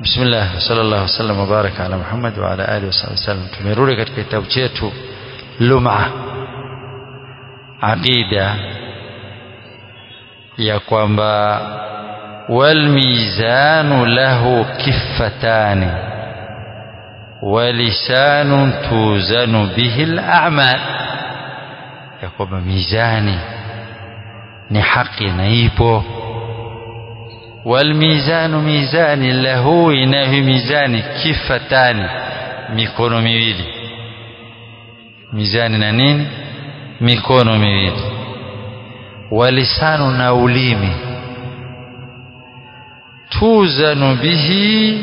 بسم الله صلى الله وسلم وبارك على محمد وعلى آله وصحبه وسلم tumerudi katika kitabu chetu Lum'a aqida ya kwamba wal mizanu lahu kiffatani wa lisanun tuzanu bihi al a'mal ya kwamba mizani ni haki na ipo والميزان ميزان له إنه ميزان كفتان mikono miwili mizani na nini mikono miwili walisanu na ulimi tuzanu bihi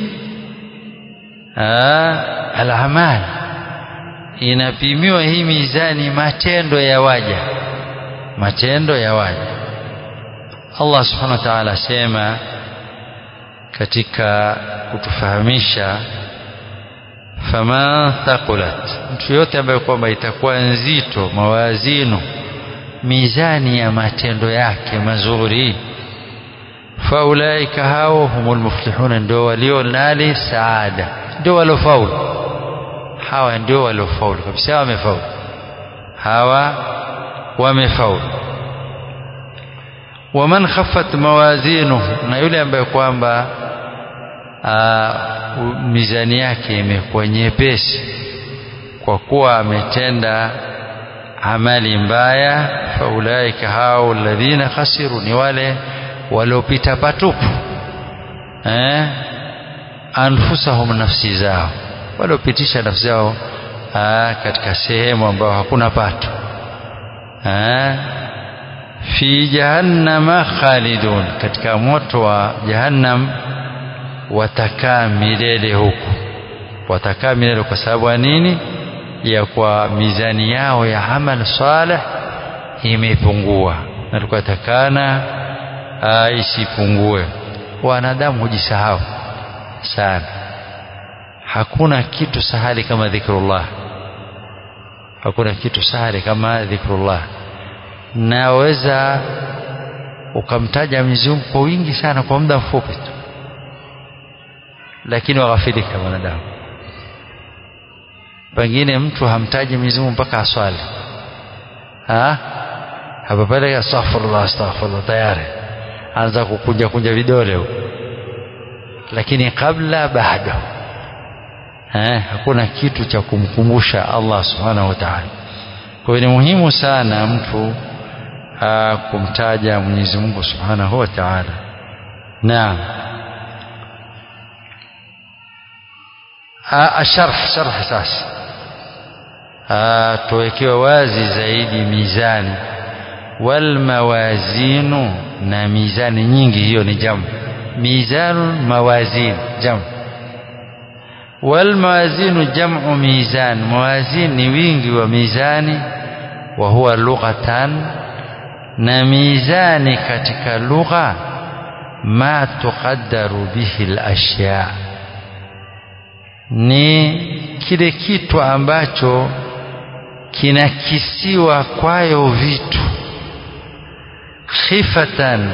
alamal inapimiwa hii mizani matendo ya waja matendo ya waja Allah subhanahu wa ta'ala asema katika kutufahamisha fama thaqulat mtu yote ambaye kwamba itakuwa nzito mawazino mizani ya matendo yake mazuri faulaika hao humul muflihuna ndio walio nali saada ndio waliofaulu hawa ndio waliofaulu kabisa wamefaulu hawa wamefaulu waman khaffat mawazinuhu na yule ambaye kwamba mizani yake imekuwa nyepesi kwa kuwa ametenda amali mbaya faulaika hao alladhina khasiru ni wale waliopita patupu eh anfusahum nafsi zao waliopitisha nafsi zao katika sehemu ambayo hakuna pato eh fi jahannama khalidun katika moto wa jahannam watakaa milele huku watakaa milele kwa sababu ya nini ya kwa mizani yao ya amal salih imepungua na tukatakana isipungue wanadamu hujisahau sana hakuna kitu sahali kama dhikrullah hakuna kitu sahali kama dhikrullah naweza ukamtaja Mwenyezi Mungu kwa wingi sana kwa muda mfupi tu lakini waghafilika wanadamu pengine mtu hamtaji Mwenyezi Mungu mpaka aswali ha hapa pale astaghfirullah astaghfirullah tayari anza kukunja kunja vidole huko lakini kabla bado eh hakuna kitu cha kumkumbusha Allah subhanahu wa ta'ala kwa hiyo ni muhimu sana mtu kumtaja Mwenyezi Mungu Subhanahu wa Ta'ala. Naam. Asharh sharh sasa. tuwekewe wazi zaidi mizani wal mawazinu na mizani nyingi hiyo ni jamu mizanu mawazin jamu wal mawazinu jam'u mizan mawazin ni wingi wa mizani wa huwa lughatan na mizani katika lugha ma tuqaddaru bihi al-ashya ni kile kitu ambacho kinakisiwa kwayo vitu khifatan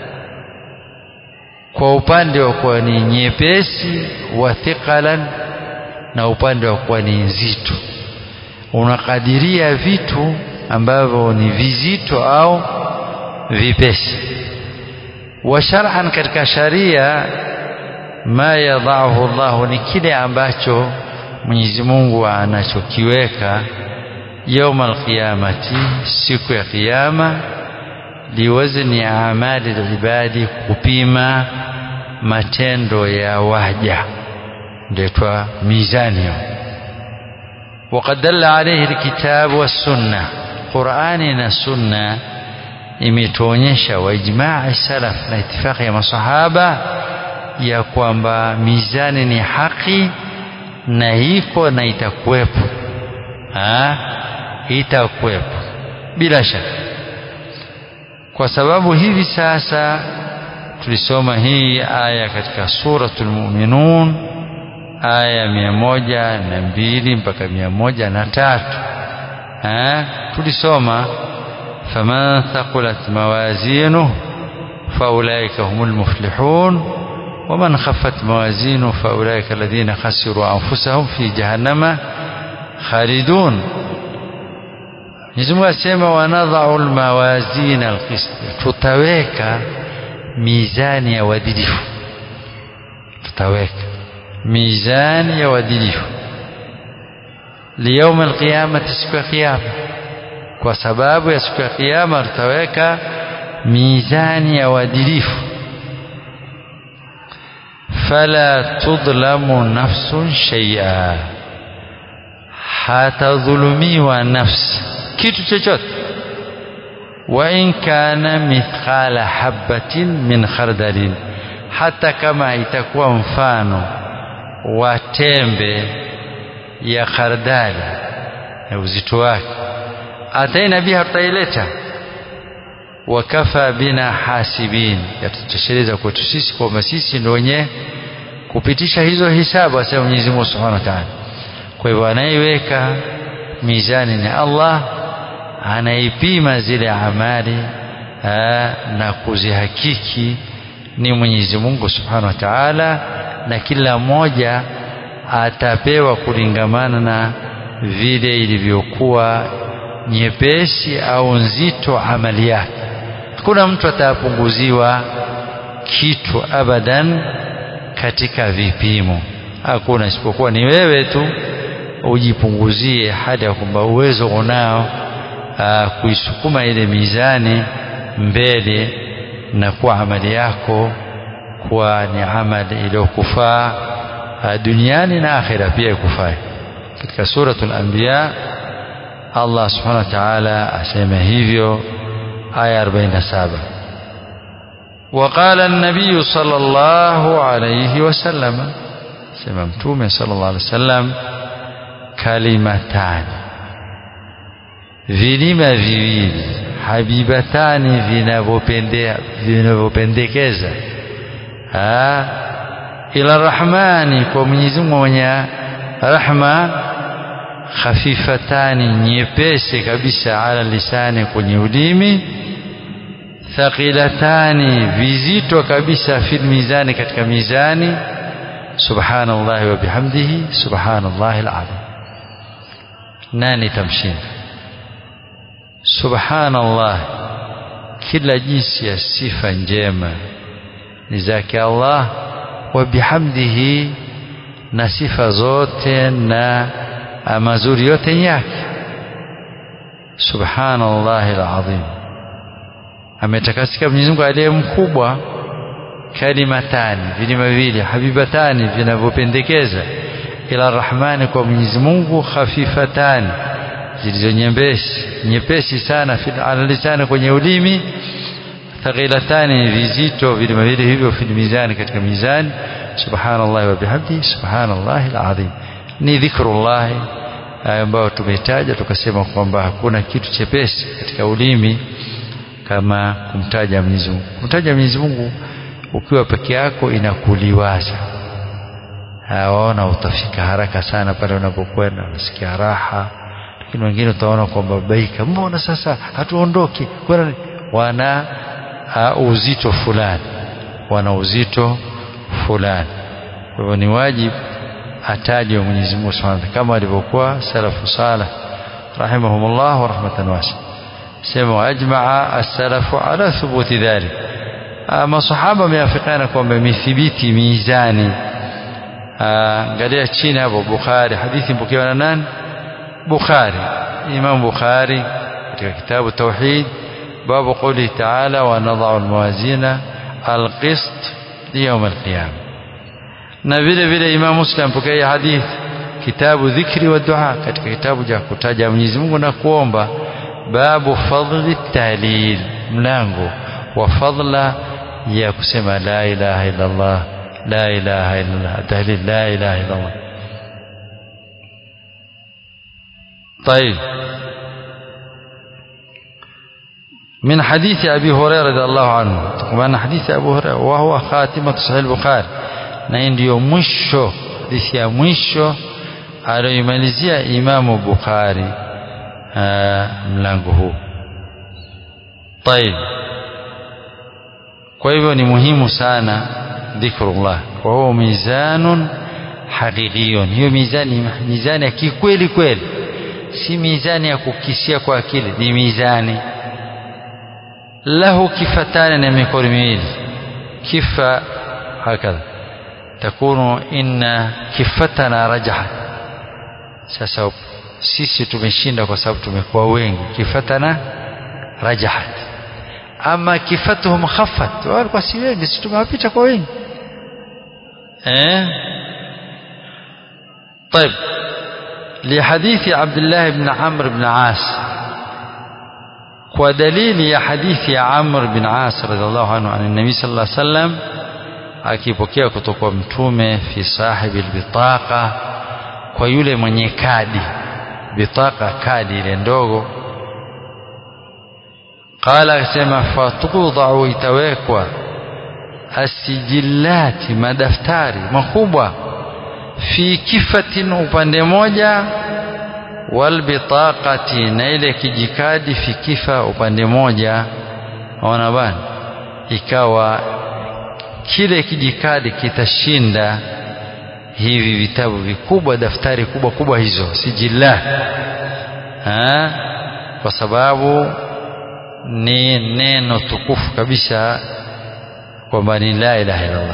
kwa upande wa kuwa ni nyepesi wa thiqalan na upande wa kuwa ni nzito unakadiria vitu ambavyo ni vizito au vipesi wa shar'an katika sharia ma yadhahu Allah ni kile ambacho Mwenyezi Mungu anachokiweka يوم القيامة siku ya kiyama liwazni amali ibadi kupima matendo ya waja ndio mizani وقد دل عليه الكتاب والسنة قرآن na sunna imetuonyesha wa ijma'i salaf na itifaki ya masahaba ya kwamba mizani ni haki na iko na itakuwepo itakuwepo bila shaka kwa sababu hivi sasa tulisoma hii aya katika suratul mu'minun aya mia moja na mbili mpaka mia moja na tatu tulisoma faman thaqulat mawazinuh faulaika humul muflihun ومن خفت موازينه فأولئك الذين خسروا أنفسهم في جهنم خالدون Mwenyezi Mungu asema wanadhau almawazina alqist, tutaweka mizani ya uadilifu, tutaweka mizani ya uadilifu liyauma alqiyamati, siku ya Kiyama. Kwa sababu ya siku ya Kiyama tutaweka mizani ya uadilifu fala tudlamu nafsun shay'a, hatadhulumiwa nafsi kitu chochote. Wa in kana mithqala habatin min khardalin, hata kama itakuwa mfano wa tembe ya khardali na uzito wake, ataina biha, tutaileta wakafa bina hasibin, yatutosheleza kwetu sisi kwamba sisi ndio wenye kupitisha hizo hisabu, asema Mwenyezi Mungu Subhanahu wa Ta'ala. Kwa hivyo anayeweka mizani ni Allah, anaipima zile amali aa, na kuzihakiki ni Mwenyezi Mungu Subhanahu wa Ta'ala, na kila mmoja atapewa kulingamana na vile ilivyokuwa nyepesi au nzito amali yake. Hakuna mtu atapunguziwa kitu abadan katika vipimo, hakuna isipokuwa ni wewe tu ujipunguzie hali ya kwamba uwezo unao kuisukuma ile mizani mbele na kuwa amali yako kuwa ni amali iliyokufaa duniani na akhira pia ikufaa. Katika suratul Anbiya Allah subhanahu wa ta'ala asema hivyo aya 47 وقال النبي صلى الله عليه وسلم سمع متومه صلى الله عليه وسلم كلمتان vilima viwili habibatani vinavyopendekeza ila rahmani kwa Mwenyezi Mungu mwenye rahma khafifatani nyepesi kabisa ala lisani kwenye ulimi thaqilatani vizito kabisa fil mizani katika mizani subhanallahi wa bihamdihi subhanallahi alazim nani tamshinda subhanallah kila jinsi ya sifa njema ni zake Allah wa bihamdihi na sifa zote na mazuri yote ni yake subhanallahi alazim ametakasika Mwenyezi Mungu aliye mkubwa kalimatani vilima viwili habibatani vinavyopendekeza ila rahmani kwa Mwenyezi Mungu khafifatani zilizo nyepesi nyepesi sana ala lisani kwenye ulimi thaqilatani vizito vilima vile hivyo fil mizani katika mizani subhanallahi wa bihamdi subhanallahi alazim ni dhikrullah ambayo tumetaja tukasema kwamba hakuna kitu chepesi katika ulimi kama kumtaja Mwenyezi Mungu kumtaja Mwenyezi Mungu ukiwa peke yako inakuliwaza waona utafika haraka sana pale unapokwenda unasikia raha lakini wengine utaona kwamba baika mbona sasa hatuondoki wana uh, uzito fulani wana uzito fulani kwa hivyo ni wajibu atajwe Mwenyezi Mungu Subhanahu kama alivyokuwa salafu salih rahimahumullah wa rahmatan wasi sema waajmaa as-salafu ala thubuti dhalik masahaba wameafikiana kwamba imethibiti mizani angalia chini hapo Bukhari hadithi mpokewa na nani Bukhari Imam Bukhari katika kitabu Tauhid babu qawli ta'ala wa nadha'u al-mawazina al-qist liyawm al-qiyamah na vile vile Imam Muslim pokea hadithi kitabu dhikri wa dua katika kitabu cha kutaja Mwenyezi Mungu na kuomba babu fadli tahlil mlango wa fadla ya kusema la ilaha illa Allah la ilaha illa Allah tahlil la ilaha illa Allah طيب من حديث أبي هريرة رضي الله عنه وأن حديث أبو هريرة وهو خاتمة صحيح البخاري na hii ndiyo mwisho hadithi ya mwisho aliyoimalizia Imamu Bukhari mlango huu. Tayib, kwa hivyo ni muhimu sana dhikrullah wa huwa mizanun haqiqiyun hiyo mizani mizani ya kikweli kweli si mizani ya kukisia kwa akili ni mizani له كفتان na mikono miwili kifa hakadha takunu inna kifatana rajaha sasa sisi tumeshinda kwa sababu tumekuwa wengi kifatana rajahat ama kifatuhum khaffat walikuwa si wengi sisi tumewapita kwa wengi eh طيب لحديث عبد الله بن عمرو بن عاص ودليل يا حديث يا عمرو بن عاص رضي الله عنه عن النبي صلى الله عليه وسلم akipokea kutoka kwa mtume fi sahibi albitaqa kwa yule mwenye kadi bitaka kadi ile ndogo qala akasema fatudau itawekwa asijillati madaftari makubwa fi kifatin upande moja walbitaqati na ile kijikadi fi kifa upande moja ona bana ikawa kile kijikadi kitashinda hivi vitabu vikubwa daftari kubwa kubwa hizo sijillah ha? kwa sababu ni neno tukufu kabisa kwamba ni la ilaha illallah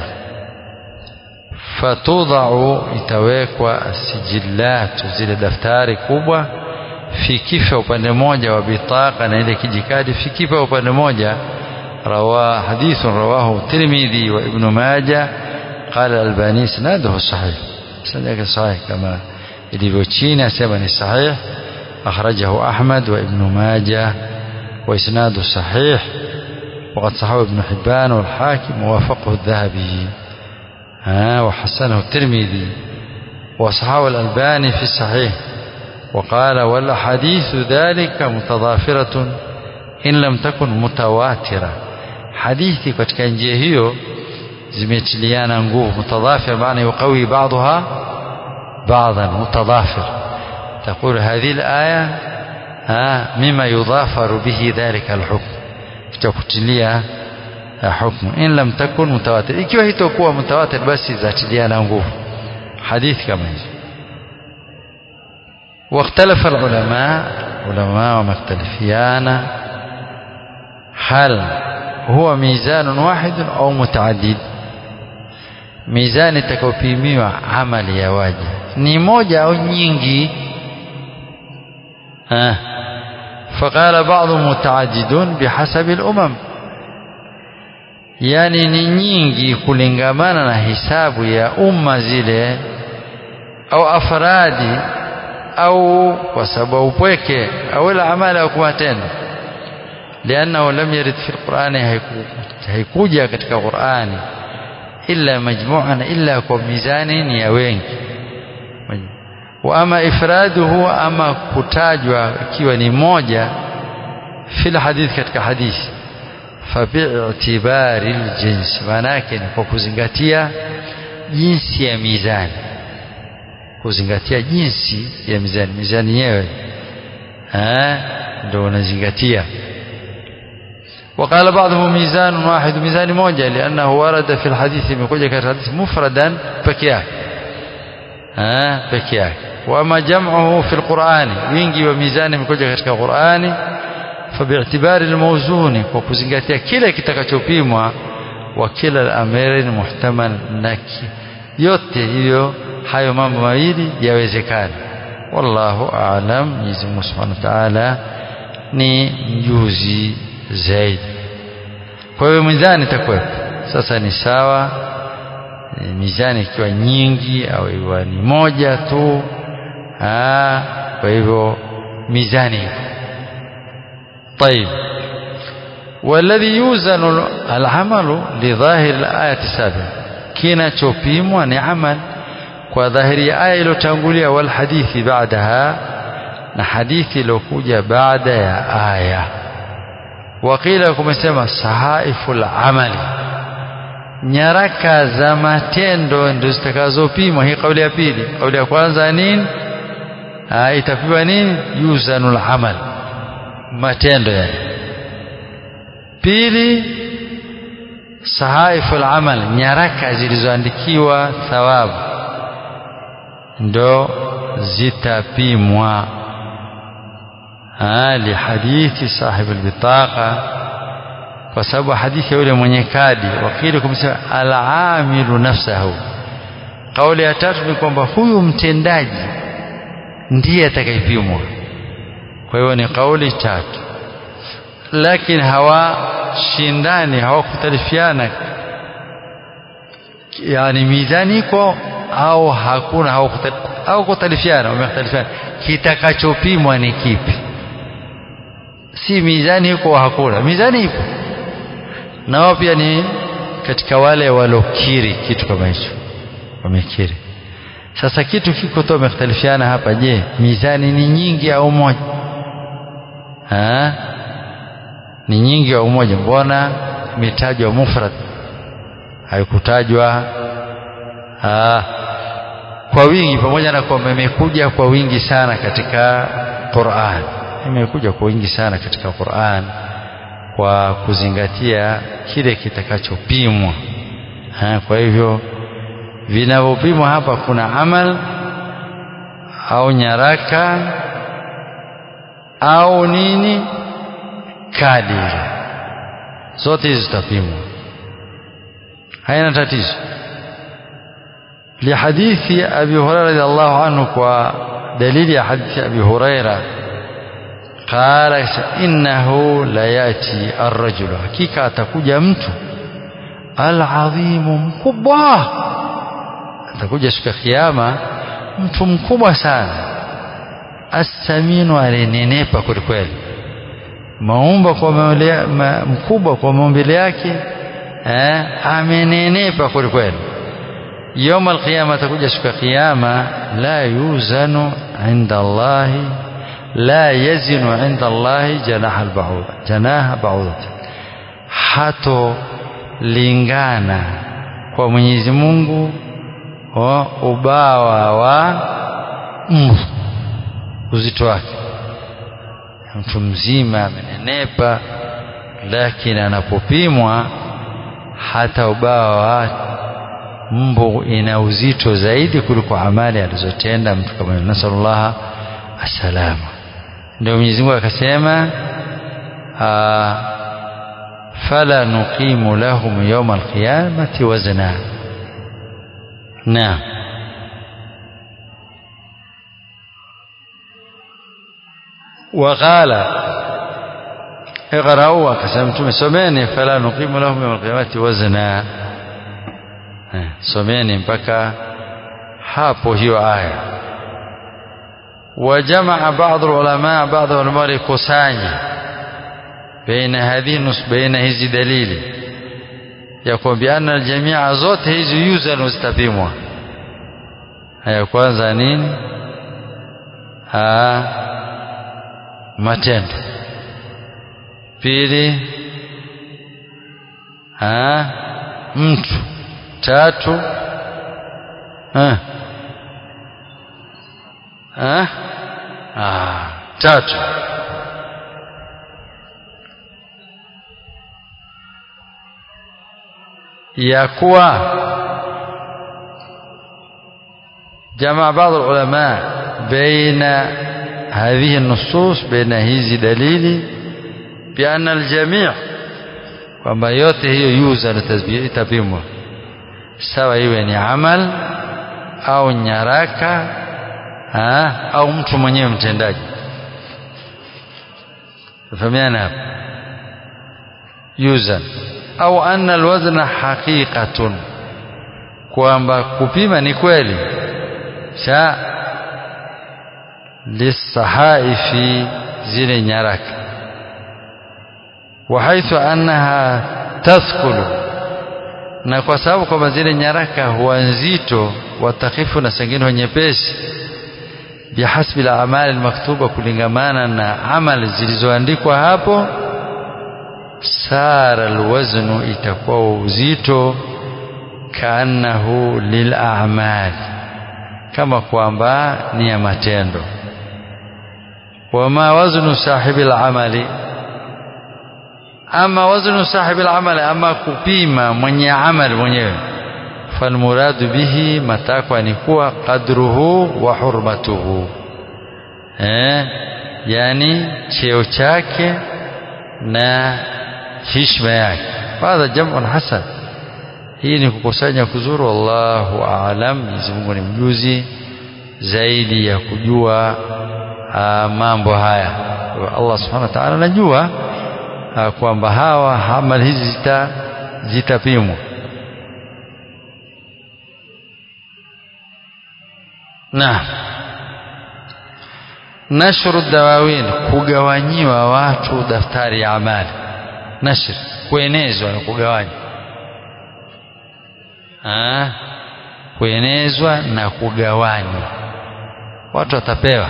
fatudau itawekwa sijillatu zile daftari kubwa fi kifa upande moja wa bitaka na ile kijikadi fi kifa upande moja رواه حديث رواه الترمذي وابن ماجه قال الألباني اسناده صحيح سنده صحيح كما ilivyochini asema ni sahih akhrajahu Ahmad wa Ibn Majah wa isnadu sahih وقد صححه ابن حبان والحاكم ووافقه الذهبي ها وحسنه الترمذي وصححه الألباني في الصحيح وقال والأحاديث ذلك متضافرة إن لم تكن متواترة hadithi katika njia hiyo zimetiliana nguvu mutadhafir maana yuqawi ba'daha ba'dan mutadhafir تقول هذه الآية ها مما يضافر به ذلك الحكم تكتليا حكم إن لم تكن متواتر ikiwa hitakuwa mutawatir basi zatiliana nguvu hadithi kama hizo واختلف العلماء علماء ومختلفيان هل هو ميزان واحد أو متعدد mizani itakayopimiwa amali ya waja ni moja au nyingi faqala ba'dhu mutaaddidun bihasabi al-umam yani ni nyingi kulingamana na hisabu ya umma zile au afradi au kwa sababu upweke au la amali au kumatendo لأنه لم يرد في القرآن هيكوجا katika Qur'ani illa majmu'an illa kwa mizani ya wengi wa ama ifraduhu ama kutajwa ikiwa ni moja fil hadith katika hadithi fa bi'tibari aljins manake ni kwa kuzingatia jinsi ya mizani kuzingatia jinsi ya mizani mizani yenyewe eh ndio unazingatia وقال بعضهم ميزان واحد ميزان موجة لأنه ورد في الحديث من كل الحديث مفردا بكياك ها بكياك وأما جمعه في القرآن وينجي وميزان من كل القرآن فباعتبار الموزون وكزنجاتيا كلا kitakachopimwa وكلا الأمرين محتمل نكي yote hiyo hayo mambo mawili yawezekana wallahu aalam Mwenyezi Mungu Subhanahu wa Ta'ala ni mjuzi zaidi kwa hiyo mizani itakuwepo sasa ni sawa e, mizani ikiwa nyingi au ikiwa ni moja tu aa, kwa hivyo mizani طيب والذي يوزن العمل لظاهر الآية السابقة kinachopimwa ni amal kwa dhahiri ya aya iliyotangulia wal hadithi baadaha na hadithi iliyokuja baada ya aya wakila kumesema sahaiful amali nyaraka za matendo ndio zitakazopimwa hii kauli ya pili kauli ya kwanza nini itapimwa nini yuzanul amal matendo yani pili sahaifu al-amal nyaraka zilizoandikiwa thawabu ndo zitapimwa lihadithi sahibu albitaqa kwa sababu hadithi ya yule mwenye kadi wakili kumsema alamilu nafsahu kauli ya tatu ni kwamba huyu mtendaji ndiye atakayepimwa kwa hiyo ni kauli tatu lakini hawashindani hawakutalifiana yani mizani iko au hakuna hawakutalifiana wamekhtalifiana kitakachopimwa ni kipi si mizani iko hakuna mizani ipo na wao pia ni katika wale walokiri kitu kama hicho wamekiri sasa kitu kiko tu wamekhtalifiana hapa je mizani ni nyingi au moja ha? ni nyingi au moja mbona imetajwa mufrad haikutajwa kwa wingi pamoja na kwamba imekuja kwa wingi sana katika Qur'an imekuja kwa wingi sana katika Qur'an kwa kuzingatia kile kitakachopimwa kwa hivyo vinavyopimwa hapa kuna amal au nyaraka au nini kadi zote hizi zitapimwa haina tatizo لحديث أبي هريرة رضي الله عنه ودليل حديث أبي هريرة قال إنه لا يأتي الرجل حقيقة تكوجا mtu العظيم mkubwa atakuja siku ya kiyama mtu mkubwa sana asaminu alinenepa kwelikweli maumba kwa maulea, ma, mkubwa kwa maumbile yake eh, amenenepa kwelikweli يوم القيامة تكون سك قيامة لا يوزن عند الله لا يزن عند الله جناح البعوضة جناح بعوضة hato lingana kwa Mwenyezi Mungu ubawa wa mbu uzito wake mtu mzima amenenepa lakini anapopimwa hata ubawa wa mbu ina uzito zaidi kuliko amali alizotenda mtu kama nasallallahu asalama ndio Mwenyezi Mungu akasema fala nuqimu lahum yawma alqiyamati wazna na وقال اقرأوا كسمتم سمعني فلا نقيم لهم يوم القيامة وزنا someni mpaka hapo hiyo aya wajamaa baadhi ulama baadhi ulama walikusanya baina hadhihi nus baina hizi dalili ya kwamba anna aljamia zote hizi yuzanu zitapimwa haya kwanza nini ha matendo pili ha mtu tatu ha. Ha? Ah, tatu ya kuwa jamaa baadhi ulama baina هذه النصوص بين hizi dalili بأن الجميع kwamba yote hiyo yuza na tasbih itapimwa sawa iwe ni amal au nyaraka ha, au mtu mwenyewe mtendaji fahamiana hapa yuzan au anna alwazna haqiqatun kwamba kupima ni kweli cha lisahaifi zile nyaraka وحيث أنها تثقل na kwa sababu kwamba zile nyaraka huwa nzito watakifu na sengine nyepesi bihasbi la amali maktuba kulingamana na amali zilizoandikwa hapo sara alwaznu itakuwa uzito kaannahu lilamali kama kwamba ni ya matendo wama waznu sahibi lamali ama waznu sahibi al-amal ama kupima mwenye amal mwenyewe falmuradu bihi matakwa ni kuwa qadruhu wa hurmatuhu eh yani cheo chake na heshima yake hadha jam'un hasan hii ni kukusanya kuzuru wallahu aalam Mwenyezi Mungu ni mjuzi zaidi ya kujua aa, mambo haya Allah subhanahu wa ta'ala anajua kwamba hawa amali hizi zita zitapimwa na nashru dawawin kugawanyiwa watu daftari ya amali nashr kuenezwa na kugawanywa ah kuenezwa na kugawanywa watu watapewa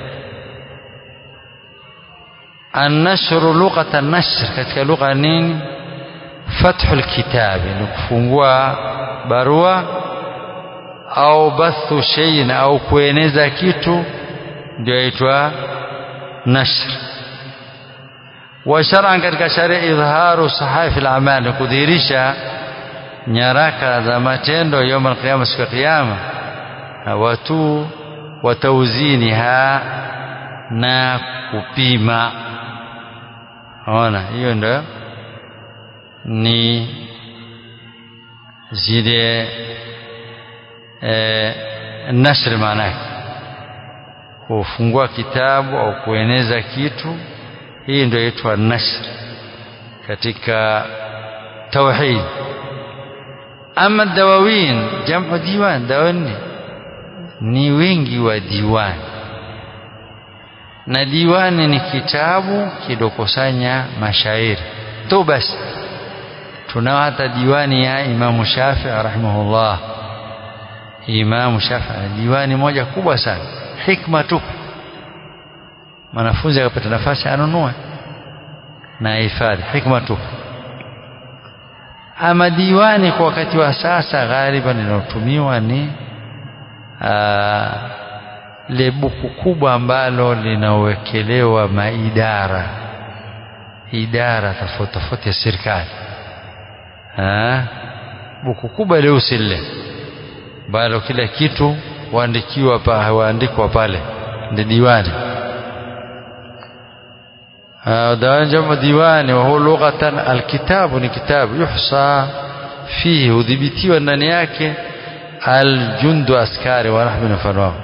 annashru lughata nashr katika lugha nini fathu alkitabi ni kufungua barua au bathu shay'in au kueneza kitu ndio yaitwa nashr wa shar'an katika sharia idharu sahifi al-amal ni kudhihirisha nyaraka za matendo يوم القيامه siku ya kiyama watu watauziniha na kupima ona hiyo ndio ni zile eh, nashr maana yake kufungua kitabu au kueneza kitu hii ndio inaitwa nashr katika tauhid ama dawawin jamu diwan dawani ni wingi wa diwani na diwani ni kitabu kidokusanya mashairi tu basi tunao hata diwani ya Imamu Shafii rahimahullah Imamu Shafii diwani moja kubwa sana hikma tu mwanafunzi akapata nafasi anunue na hifadhi hikma tu ama diwani kwa wakati wa sasa ghaliban linalotumiwa ni le buku kubwa ambalo linawekelewa maidara idara tofauti tofauti ya serikali buku kubwa leusi lile ambalo kila kitu waandikiwa pa waandikwa pale ndi diwani جمع ديواني وهو لغة الكتاب ni kitabu yuhsa fihi udhibitiwa ndani yake aljundu askari wa rahmi mfano wao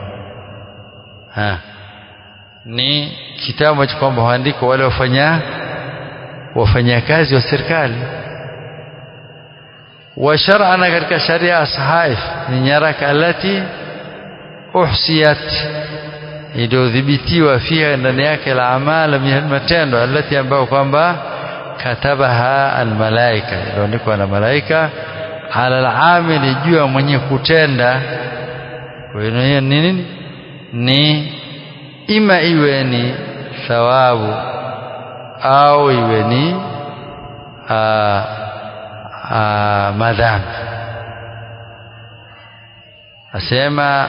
ni kitabu ambacho kwamba huandikwa wale wafanya wafanyakazi wa serikali wa shar'ana katika sharia sahaif ni nyaraka alati uhsiyat iliyodhibitiwa fiha ndani yake la amala matendo alati ambayo kwamba katabaha almalaika iliyoandikwa na malaika ala alamili juu ya mwenye kutenda kwa hiyo ni nini ni ima iwe ni thawabu au iwe ni madhambi asema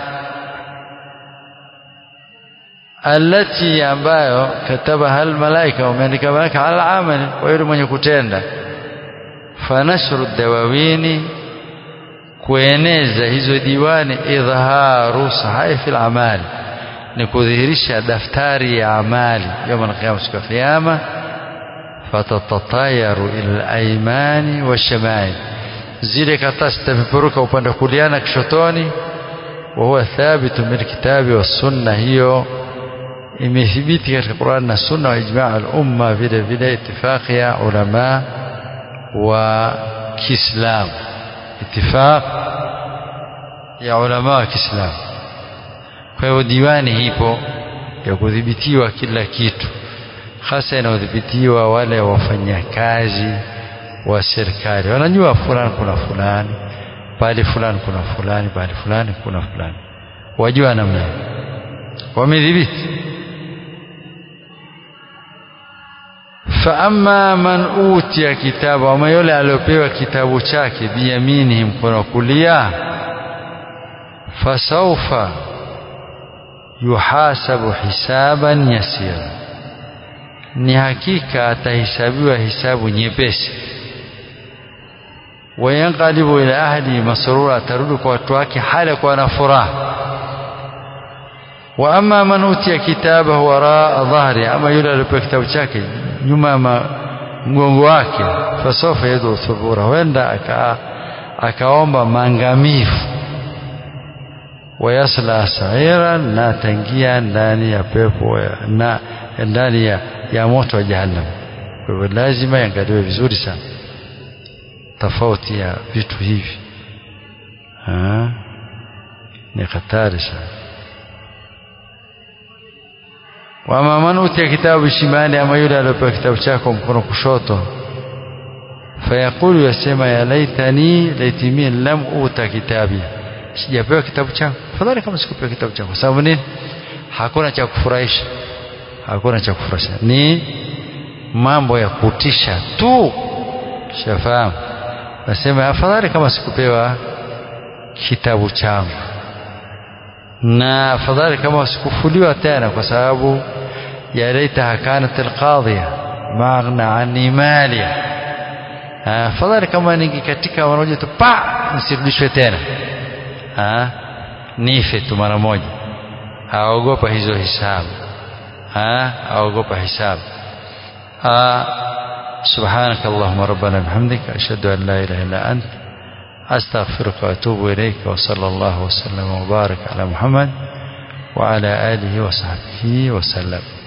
alati ambayo katabaha almalaika wameandika malaika ala amali kwa yule mwenye kutenda fanashru dawawini kueneza hizo diwani idhaharu sahaifi al-amali ni kudhihirisha daftari ya amali يوم القيامه siku ya kiyama fatatatayaru ila al-aymani wash-shamail zile karatasi zitapeperuka upande wa kulia na kishotoni wa huwa thabitu min kitabi was sunna hiyo imethibiti katika Qur'an na sunna wa ijma' al-umma vile vile itifaqi ya ulama wa Kiislamu itifaq ya ulama wa Kiislamu kwa hiyo diwani ipo ya kudhibitiwa kila kitu hasa inadhibitiwa wale wafanyakazi wa serikali wanajua fulani kuna fulani pale fulani kuna fulani pale fulani kuna fulani wajua namna wamedhibiti فأما من أوتي كتابه وما يولي aliopewa kitabu chake biyaminihi mkono wa kulia fasaufa yuhasabu hisaban yasira ni hakika atahesabiwa hisabu nyepesi wayanqalibu ila ahli masrura atarudi kwa watu wake hali kwa na furaha wa amma man utiya kitabahu waraa dhahri ama yule alipewa kitabu chake nyuma ya mgongo wake fasofa yadu thubura huenda aka akaomba maangamivu wayasla saira na ataingia ndani ya pepo na ndani ya, ya moto wa jahannam kwa hivyo lazima iangaliwe vizuri sana tofauti ya vitu hivi ha? ni hatari sana wama man utiya kitabu shimali ama yule aliyopewa kitabu chako mkono kushoto fayaqulu yasema ya laitani laitimi lam uta kitabi sijapewa kitabu changu fadhali kama sikupewa kitabu changu kwa sababu nini hakuna cha kufurahisha hakuna cha kufurahisha ni mambo ya kutisha tu shafahamu nasema afadhali kama sikupewa kitabu changu na afadhali kama sikufuliwa tena kwa sababu ya laitaha kanat alqadhiya ma aghna anni maliya afadhali kama ningekatika mara moja tu pa nisirudishwe tena ha? nife tu mara moja haogopa hizo hisabu ha? haogopa hisabu سبحانك اللهم ربنا بحمدك أشهد أن لا إله إلا أنت أستغفرك وأتوب إليك وصلى الله وسلم وبارك على محمد وعلى آله وصحبه وسلم